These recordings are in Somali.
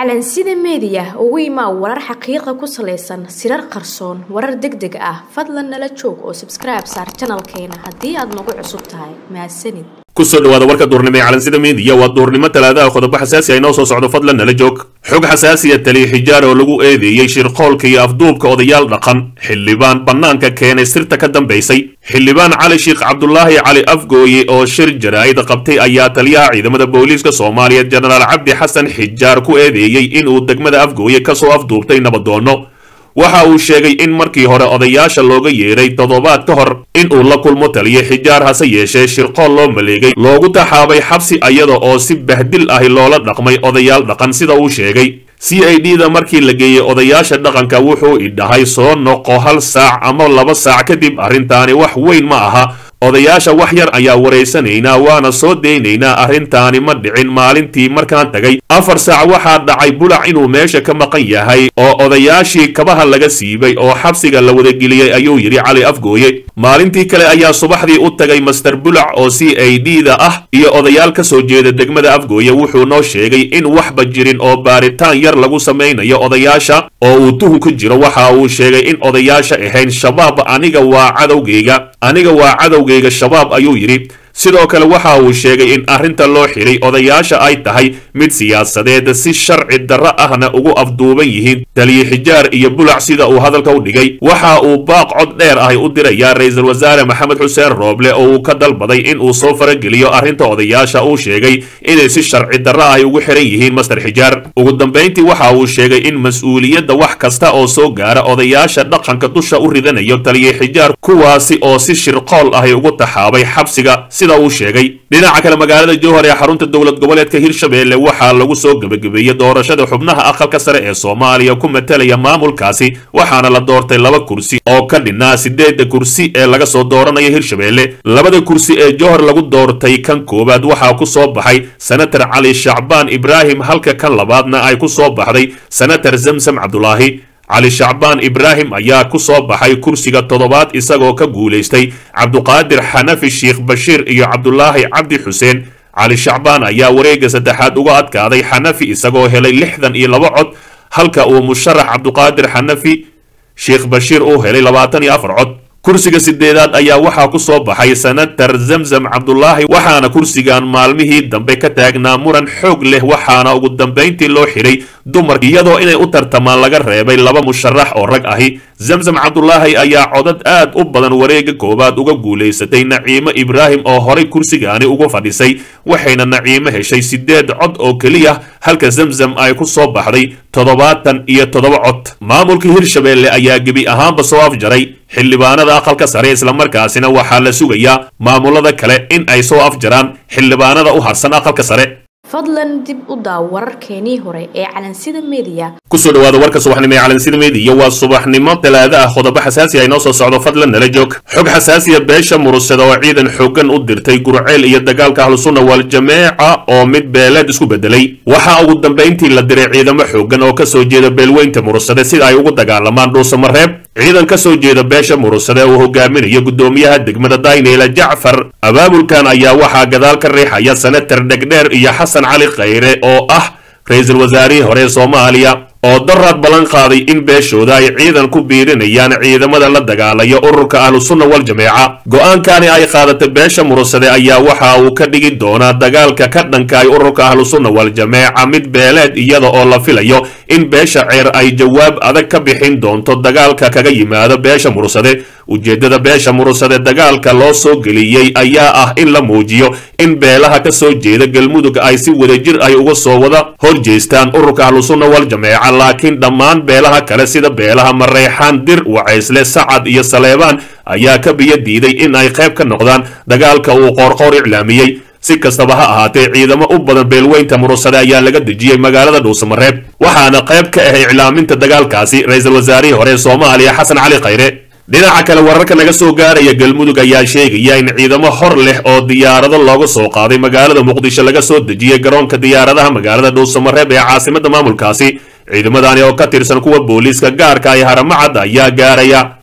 calansida meediya ugu imaa warar xaqiiqa ku salaysan sirar qarsoon warar deg deg ah fadlan nala joog oo sabskribe saar janalkeena haddii aad nagu cusub tahay mahadsanid kusoo dhawaada warka duurnimo ee calansida meediya waa duurnimo talaadaha qodobo xasaasi ay noo soo socdo fadlan nala joog xog xasaasiya taliya xijaar oo lagu eedeeyey shirqoolka iyo afduubka odayaal dhaqan xildhibaan bannaanka keenay sirta ka dambaysay xildhibaan cali sheekh cabdulaahi cali afgooye oo shir jaraa'id qabtay ayaa taliyaha ciidamada booliiska soomaaliya jenaraal cabdi xasan xijaar ku eedeeyey inuu degmada afgooye kasoo afduubtay nabadoono waxa uu sheegay in markii hore odayaasha looga yeedhay toddobaad ka hor inuu la kulmo taliya xijaar hase yeeshee shirqool loo maleegay loogu taxaabay xabsi ayada oo si bahdil ahi loola dhaqmay odayaal dhaqan sida uu sheegay c i d da markii la geeyey odayaasha dhaqanka wuxuu idhahay soo noqo hal saac ama laba saac kadib arrintaani wax weyn ma aha odayaasha wax yar ayaa waraysanaynaa waana soo daynaynaa arrintaani ma dhicin maalintii markaan tagay afar saac waxaa dhacay bulac inuu meesha ka maqan yahay oo odayaashii kabaha laga siibay oo xabsiga la wadageliyey ayuu yidhi cali afgooye maalintii kale ayaa subaxdii u tagay master bulac oo c i d da ah iyo odayaal ka soo jeeda degmada afgooye wuxuu noo sheegay in waxba jirin oo baaritaan yar lagu samaynayo odayaasha oo uu tuhun ku jiro waxa uu sheegay in odayaasha ahayn shabaab aniga waa cadowgayga aniga waa cadowgayga shabaab ayuu yidhi sidoo kale waxa uu sheegay in arrinta loo xidhay odayaasha ay tahay mid siyaasadeed si sharci darro ahna ugu afduuban yihiin taliye xijaar iyo bulac sida uu hadalka u dhigay waxa uu baaq cod dheer ahi u dirayaa ra-iisul wasaare maxamed xuseen rooble oo uu ka dalbaday in uu soo farageliyo arrinta odayaasha uu sheegay inay si sharci darro ahi ugu xihan yihiin master xijaar ugu dambayntii waxa uu sheegay in mas-uuliyadda wax kasta oo soo gaara odayaasha dhaqanka dusha u ridanayo taliye xijaar kuwaasi oo si shirqool ahi ugu taxaabay xabsiga sida uu sheegay dhinaca kale magaalada jowhar ee xarunta dowlad goboleedka hirshabelle waxaa lagu soo gebagabeeyey doorashada xubnaha aqalka sare ee soomaaliya ku matalaya maamulkaasi waxaana la doortay laba kursi oo ka dhinaa sideedda kursi ee laga soo dooranayo hirshabelle labada kursi ee jowhar lagu doortay kan koowaad waxaa ku soo baxay senator cali shacbaan ibraahim halka kan labaadna ay ku soo baxday senator zamsam cabdulaahi cali shacbaan ibraahim ayaa ku soo baxay kursiga toddobaad isagoo ka guulaystay cabduqaadir xanafi sheekh bashiir iyo cabdulaahi cabdi xuseen cali shacbaan ayaa wareegga saddexaad uga adkaaday xanafi isagoo helay lixdan iyo laba cod halka uu musharax cabduqaadir xanafi sheekh bashiir uu helay labaatan iyo afar cod kursiga sideedaad ayaa waxaa ku soo baxay senator zamzam cabdulaahi waxaana kursigan maalmihii dambe ka taagnaa muran xoog leh waxaana ugu dambayntii loo xidhay dumar iyadoo inay u tartamaan laga reebay laba musharax oo rag ahi zamzam cabdulaahi ayaa codad aad u badan wareegga koowaad uga guulaysatay naciimo ibraahim oo horay kursigaani uga fadhisay waxayna naciimo heshay sideed cod oo keliya halka zamzam ay ku soo baxday toddobaatan iyo toddoba cod maamulka hirshabelle ayaa gebi ahaanba soo afjaray xildhibaanada aqalka sare islamarkaasina waxaa la sugayaa maamulada kale in ay soo afjaraan xildhibaanada u harsan aqalka sare fadlan dib u daaw wararkeenii hore ee calansida meediya kusoo dhawaada warka subaxnimo ee calansida meediya waa subaxnimo talaado ah qodobo xasaasi ay noo soo socdo fadlan nala joog xog xasaasiya beesha murusada oo ciidan xoogan u dirtay gurceel iyo dagaalka ahlusunna wal-jameeca oo mid beeleed isku bedelay waxaa ugu dambayntii la diray ciidamo xoogan oo kasoo jeeda beelweynta murusade sida ay ugu dagaalamaan dhuusamareeb ciidan ka soo jeeda beesha murusade uu hogaaminayo gudoomiyaha degmada dayneyla jacfar abaabulkan ayaa waxaa gadaal ka riixaya senatar dhegdheer iyo xasan cali khayre oo ah ra-iisul wasaarihii hore soomaaliya oo daraad ballan qaaday in beeshooda ay ciidan ku biirinayaan ciidamada la dagaalaya ururka ahlusunna wal-jameeca go-aankani ay qaadatay beesha murusade ayaa waxa uu ka dhigi doonaa dagaalka ka dhankaay ururka ahlusunna wal-jameeca mid beeleed iyada oo la filayo in beesha ceer ay jawaab adag ka bixin doonto dagaalka kaga yimaado beesha murusade ujeeddada beesha murusade dagaalka loo soo geliyey ayaa ah in la muujiyo in beelaha ka soo jeeda galmudug ay si wadajir ay uga soo wada hor jeestaan ururka ahlusunna wal-jameeca laakiin dhammaan beelaha kale sida beelaha mareexaan dir wacaysle sacad iyo saleebaan ayaa ka biyo diiday in ay qayb ka noqdaan dagaalka uu qoorqoor iclaamiyey si kastaba ha ahaatee ciidamo u badan beelweynta murusade ayaa laga dejiyey magaalada dhuusamareeb waxaana qayb ka ah iclaaminta dagaalkaasi ra-iisul wasaarihii hore soomaaliya xasan cali khayre dhinaca kale wararka naga soo gaaraya galmudug ayaa sheegaya in ciidamo hor leh oo diyaarado looga soo qaaday magaalada muqdisho laga soo dejiyey garoonka diyaaradaha magaalada dhuusamareeb ee caasimada maamulkaasi ciidamadani oo ka tirsan kuwa booliiska gaarka ay haramacad ayaa gaaraya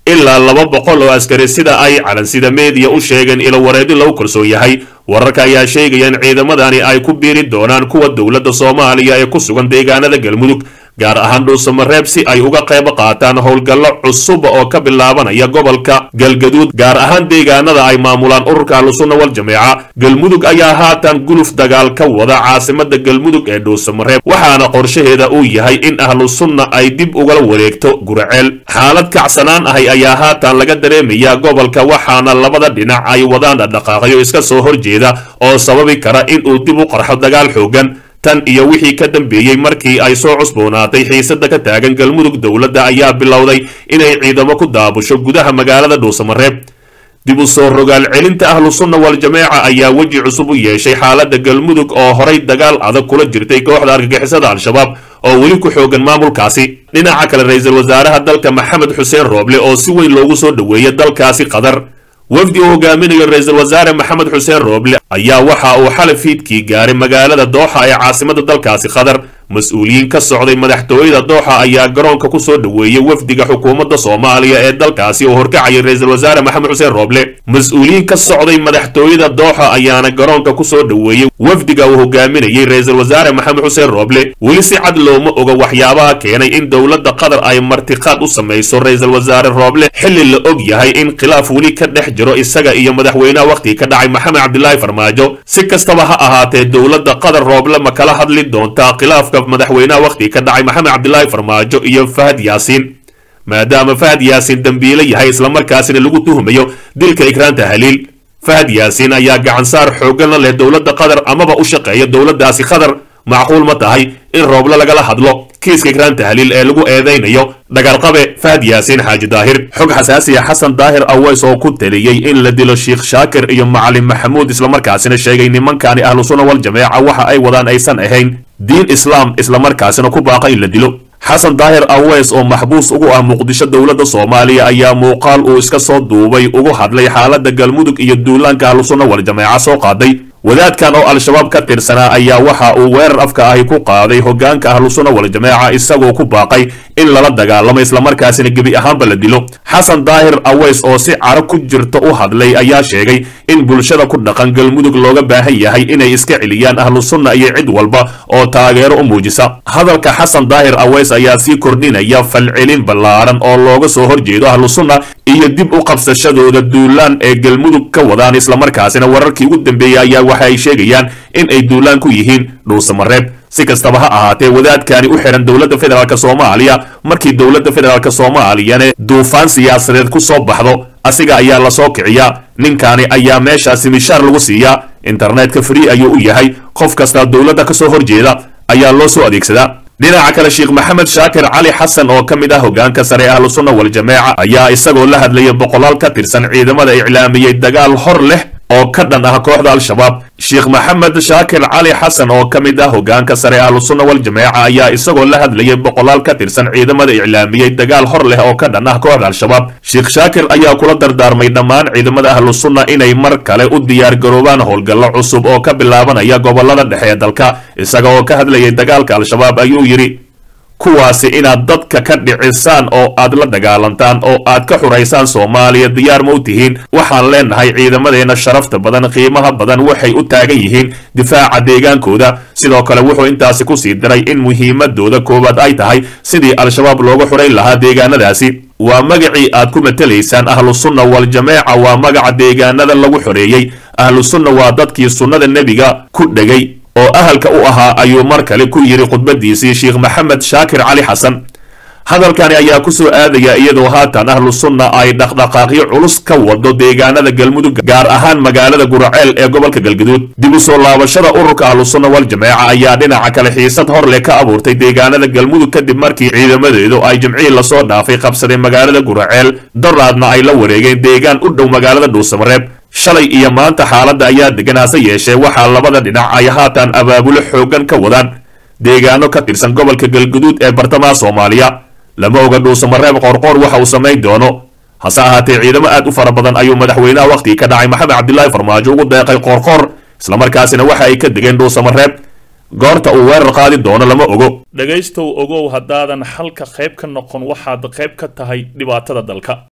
ilaa laba boqol oo askari sida ay calansida meediya u sheegeen ilo wareedi lagu kalsoon yahay wararka ayaa sheegaya in ciidamadani ay ku biiri doonaan kuwa dowladda soomaaliya ee ku sugan deegaanada galmudug gaar ahaan dhuusamareeb si ay uga qayb qaataan howlgallo cusub oo ka bilaabanaya gobolka galgaduud gaar ahaan deegaanada ay maamulaan ururka ahlusunna wal jameeca galmudug ayaa haatan guluf dagaal ka wada caasimada galmudug ee dhuusamareeb waxaana qorshaheeda uu yahay in ahlusunna ay dib ugala wareegto guraceel xaalad kacsanaan ahay ayaa haatan laga dareemayaa gobolka waxaana labada dhinac ay wadaan dhaqaaqyo iska soo horjeeda oo sababi kara in uu dib u qarxo dagaal xoogan tan iyo wixii ka dambeeyey markii ay soo cusboonaatay xiisada ka taagan galmudug dowladda ayaa bilowday inay ciidamo ku daabusho gudaha magaalada dhuusamareeb dib u soo rogaal celinta ahlusunna wal-jameeca ayaa weji cusub u yeeshay xaaladda galmudug oo horay dagaal adag kula jirtay kooxda argagixisada al-shabaab oo weli ku xoogan maamulkaasi dhinaca kale ra-iisul wasaaraha dalka maxamed xuseen rooble oo si weyn loogu soo dhoweeyay dalkaasi qatar wafdi uu hogaaminayo ra-iisul wasaare maxamed xuseen rooble ayaa waxa uu xalay fiidkii gaaray magaalada dooxa ee caasimada dalkaasi qatar mas-uuliyiin ka socday madaxtooyada dooxa ayaa garoonka ku soo dhoweeyey wafdiga xukuumadda soomaaliya ee dalkaasi oo horkacayay ra-iisul wasaare maxamed xuseen rooble mas-uuliyiin ka socday madaxtooyada dooxa ayaana garoonka ku soo dhoweeyey wafdiga uu hogaaminayay ra-iisul wasaare maxamed xuseen rooble weli si cad looma oga waxyaabaha keenay in dowladda qatar ay martiqaad u samayso ra-iisul wasaare rooble xilli la og yahay in khilaaf weli ka dhex jiro isaga iyo madaxweynaha wakhtigii ka dhacay maxamed cabdilaahi farmaajo si kastaba ha ahaatee dowladda qatar rooble ma kala hadli doontaa khilaafka madaxweynaha wakhtigii ka dhacay maxamed cabdilaahi farmaajo iyo fahad yaasiin maadaama fahad yaasiin dembiile yahay islamarkaasina lagu tuhumayo dilka ikraanta haliil fahad yaasiin ayaa gacansaar xooggan la leh dowladda qatar amaba u shaqeeya dowladdaasi qatar macquul ma tahay in rooble lagala hadlo kiiska ikraanta haliil ee lagu eedaynayo dagaalqabe fahad yaasiin xaaji daahir xog xasaasiya xasan daahir aweys oo ku taliyey in la dilo sheikh shaakir iyo macalin maxamuud islamarkaasina sheegay nimankani ahlu sunna wal jameeca waxa ay wadaan aysan ahayn diin islaam islamarkaasina ku baaqa in la dilo xasan daahir aweys oo maxbuus ugu ah muqdisho dowladda soomaaliya ayaa muuqaal uu iska soo duubay ugu hadlay xaaladda galmudug iyo duulaanka ahlu sunna wal jameeca soo qaaday wadaadkan oo al-shabaab ka tirsanaa ayaa waxa uu weerar afka ahi ku qaaday hogaanka ahlusunna wal-jameeca isagoo ku baaqay in lala dagaalamo islamarkaasina gebi ahaanba la dilo xasan daahir aweys oo si caro ku jirta u hadlay ayaa sheegay in bulshada ku dhaqan galmudug looga baahan yahay inay iska celiyaan ahlusunna iyo cid walba oo taageero u muujisa hadalka xasan daahir aweys ayaa sii kordhinaya falcelin ballaaran oo looga soo horjeedo ahlusunna iyo dib u qabsashadooda duulaan ee galmudug ka wadaan islamarkaasina wararkii ugu dambeeyey ayaa waxa ay sheegayaan in ay duulaan ku yihiin dhuusamareeb si kastaba ha ahaatee wadaadkani u xihan dowladda federaalk soomaaliya markii dowladda federaalk soomaaliyane duufaan siyaasadeed ku soo baxdo asiga ayaa lasoo kiciyaa ninkani ayaa meeshaasi mishaar lagu siiyaa internetka free ayuu u yahay qof kasta dowladda ka soo horjeeda ayaa loo soo adeegsadaa dhinaca kale sheekh maxamed shaakir cali xasan oo ka mid ah hogaanka sare ee ahlusunna wal-jameeca ayaa isagoo la hadlaya boqolaal ka tirsan ciidamada iclaamiyey dagaal hor leh oo ka dhan ah kooxda al-shabaab sheekh maxamed shaakir cali xasan oo ka mid ah hogaanka sare ahlusunna wal-jameeca ayaa isagoo la hadlayay boqolaal ka tirsan ciidamada iclaamiyey dagaal hor leh oo ka dhan ah kooxda al-shabaab sheekh shaakir ayaa kula dardaarmay dhammaan ciidamada ahlusunna inay mar kale u diyaar garoobaan howlgallo cusub oo ka bilaabanaya gobolada dhexe ee dalka isaga oo ka hadlayay dagaalka al-shabaab ayuu yidhi kuwaasi inaad dadka ka dhicisaan oo aad la dagaalantaan oo aad ka xuraysaan soomaaliya diyaar ma u tihiin waxaan leenahay ciidamadeenna sharafta badan qiimaha badan waxay u taagan yihiin difaaca deegaankooda sidoo kale wuxuu intaasi ku sii diray in muhiimadooda koowaad ay tahay sidii al-shabaab looga xurayn lahaa deegaanadaasi waa magacii aad ku matelaysaan ahlusunna wal-jameeca waa magaca deegaanada lagu xoreeyey ahlusunna waa dadkii sunnada nebiga ku dhegay oo ahalka u ahaa ayuu mar kale ku yidhi khudbadiisii sheekh maxamed shaakir cali xasan hadalkani ayaa ku soo aadaya iyadoo haatan ahlu sunna ay dhaqdhaqaaqyo culus ka wado deegaanada galmudug gaar ahaan magaalada guraceel ee gobolka galgaduud dib u soo laabashada ururka ahlu sunna wal-jameeca ayaa dhinaca kale xiisad hor leh ka abuurtay deegaanada galmudug kadib markii ciidamadeedu ay jimcihii lasoo dhaafay qabsadeen magaalada guraceel daraadna ay la wareegeen deegaan u dhow magaalada dhuusamareeb shalay iyo maanta xaaladda ayaa degan hase yeeshee waxaa labada dhinac ay haatan abaabulo xooggan ka wadaan deegaano ka tirsan gobolka galguduud ee bartamaha soomaaliya lama oga dhuusamareeb qoorqoor waxa uu samayn doono hase ahaatee ciidamo aad u fara badan ayuu madaxweynaha wakhtigii ka dhacay maxamed cabdilaahi farmaajo ugu deeqay qoorqoor islamarkaasina waxa ay ka degeen dhuusamareeb goorta uu weerar qaadi doono lama ogo dhegaystow ogow haddaadan xalka qayb ka noqon waxaad qayb ka tahay dhibaatada dalka